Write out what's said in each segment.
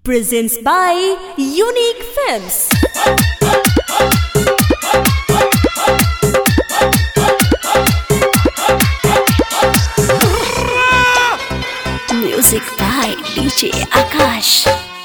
presents by Unique Films. Music by DJ Akash.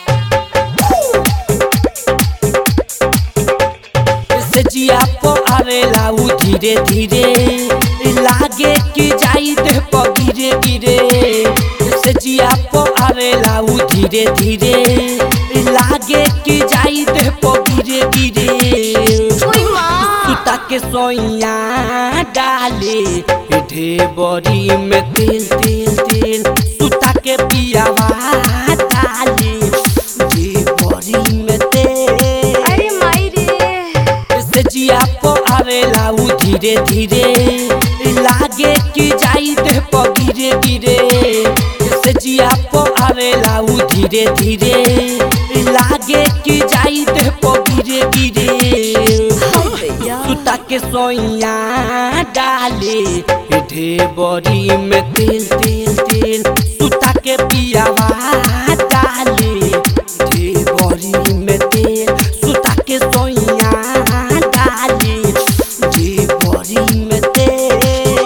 सजिया पो आवेला उ धीरे धीरे लागे कि जाई दे प गिरे गिरे सजिया पो आवेला उ धीरे धीरे लागे कि जाई दे प गिरे गिरे सुता के सोइया डाले ढेबरी में तेल तेल तेल सुता के पियावा डाले ढेबरी में तेल अरे माई रे सजिया पो आवेला उ धीरे धीरे लागे कि जाई दे प गिरे गिरे सजिया पो आवेला उ धीरे धीरे लागे कि जाई दे प गिरे गिरे सुता के सोइया डाले ढेबरी में तेल तेल तेल सुता के पियावा डाले ढेबरी में तेल सुता के सोइया डाले ढेबरी में तेल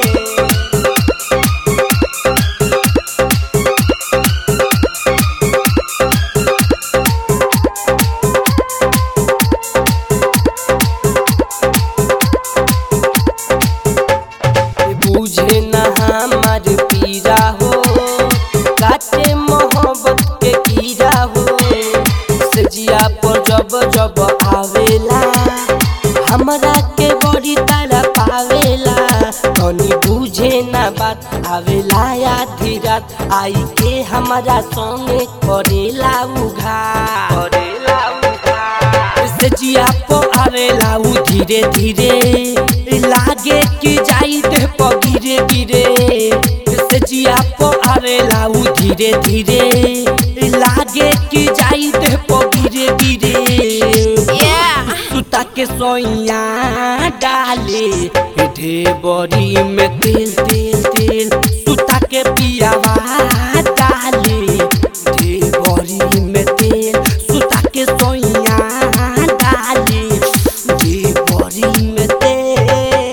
बुझे न हमार पीरा हो काटे मोहब्बत के कीड़ा हो सजिया पर जब जब आवेला हमरा के बड़ी तारा पावेला तनी बुझे न बात आवेला आधी रात आई के हमारा संगे करेला उघा करेला उघा सजिया पो आवेला उ धीरे धीरे लागे कि जाई दे प गिरे गिरे सजिया पो आवेला उ धीरे धीरे लागे कि जाई दे प गिरे गिरे सुता के सोइया डाले ढेबरी में तेल तेल तेल सुता के पियावा डाले ढेबरी में तेल सुता के सोइया डाले ढेबरी में तेल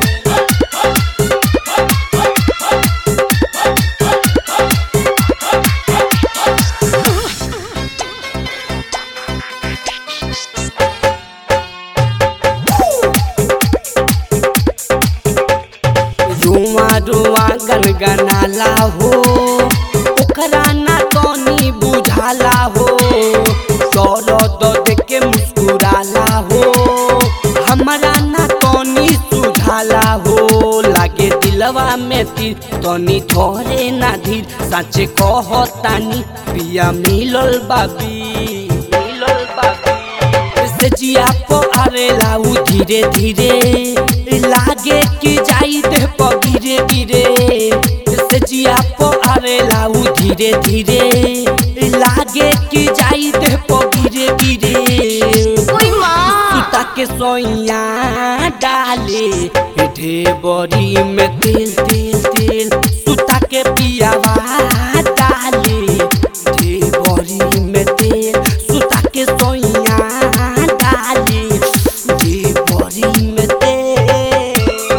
रुआ रुआ गनगनाला हो ओकरा ना तनी बुझाला हो दर्द देख के मुस्कुराला हो हमरा ना तनी सुझाला हो लागे दिलवा में तीर तनी थोरे ना धीर सच कहतानी पिया मिलल बाबी मिलल बाबी सजिया पो आवेला उ धीरे धीरे लागे कि जाई दे प गिरे गिरे सजिया पो आवेला उ धीरे धीरे लागे कि जाई दे प गिरे गिरे सुता के सोइया डाले ढेबरी में तेल तेल तेल सुता के पियावा डाले ढेबरी में तेल सुता के सोइया डाले ढेबरी में तेल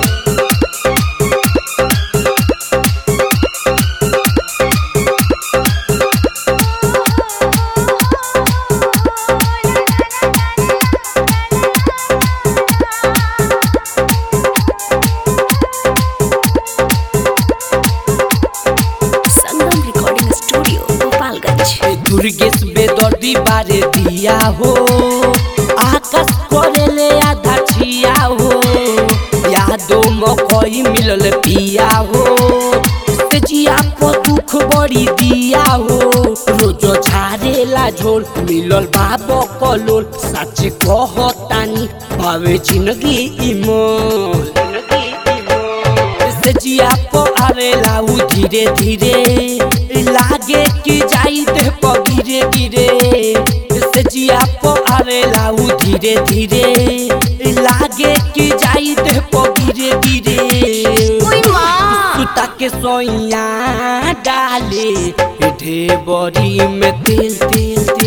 Sangam Recording Studio, Gopalganj. ए दुर्गेश बेदर्दी बारे दिया हो आकाश करेले आधा छिया हो यादो मकई मिलल पिया हो तेजिया को दुख बड़ी दिया हो रोज झारेला झोल मिलल बाबो कलोल सच कहतानी भावे जिंदगी इमोल जिंदगी इमोल सजिया पो आवेला उ धीरे धीरे लागे कि जाई दे प गिरे गिरे सजिया पो आवेला उ धीरे धीरे लागे कि जाई दे प गिरे गिरे सुता के सोइया डाले ढेबरी में तेल तेल